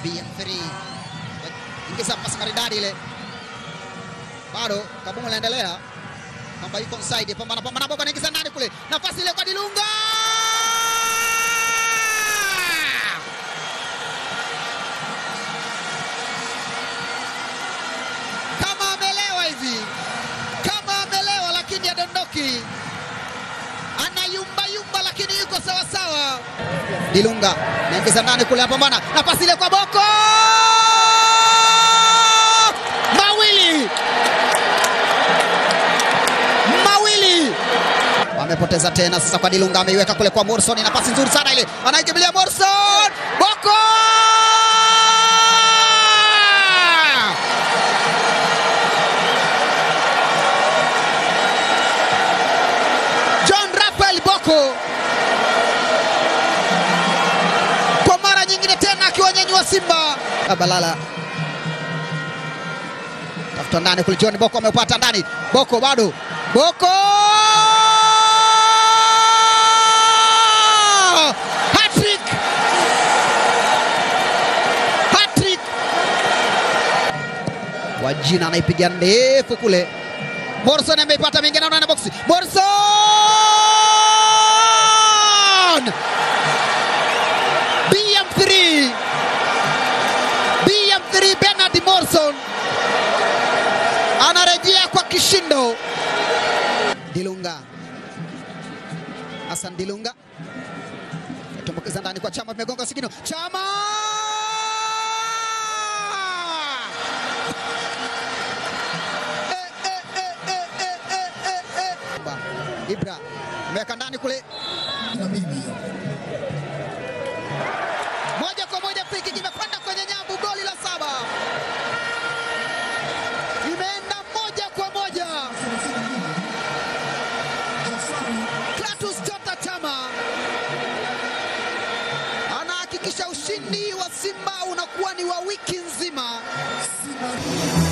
BM3 ingiza pasi maridadi ile, bado Kabungu anaendelea kwamba yuko onside, pambana pambana, Boko anaingiza ndani kule, nafasi ile kwa Dilunga kama amelewa hivi, kama amelewa, lakini adondoki, anayumbayumba, lakini yuko sawasawa. Dilunga naingiza ndani kule, apambana, nafasi ile kwa Boko mawili mawili, wamepoteza tena sasa kwa Dilunga, ameiweka kule kwa Morrison, na pasi nzuri sana ile, anaikimbilia Morrison, Boko John Rafael Boko kwa mara nyingine tena akiwanyanyua Simba. Abalala tafuta ndani kule, John Boko ameupata ndani, Boko bado, Boko hattrick, hattrick. Wajina anaipiga ndefu kule, Morrison ameipata mingine ndani ya boksi, Morrison BM3 BM3 Bernard Morrison anarejea kwa kishindo. Dilunga Hassan Dilunga tumbukiza ndani kwa Chama, vimegonga sikino Chama Eh, eh, eh, eh, eh, eh, eh, eh. Ba, Ibra ameweka ndani kule moja kwa moja friki kimekwenda kwenye nyavu, goli la saba imeenda moja kwa moja. Clatous Chota Chama anahakikisha ushindi wa Simba unakuwa ni wa wiki nzima.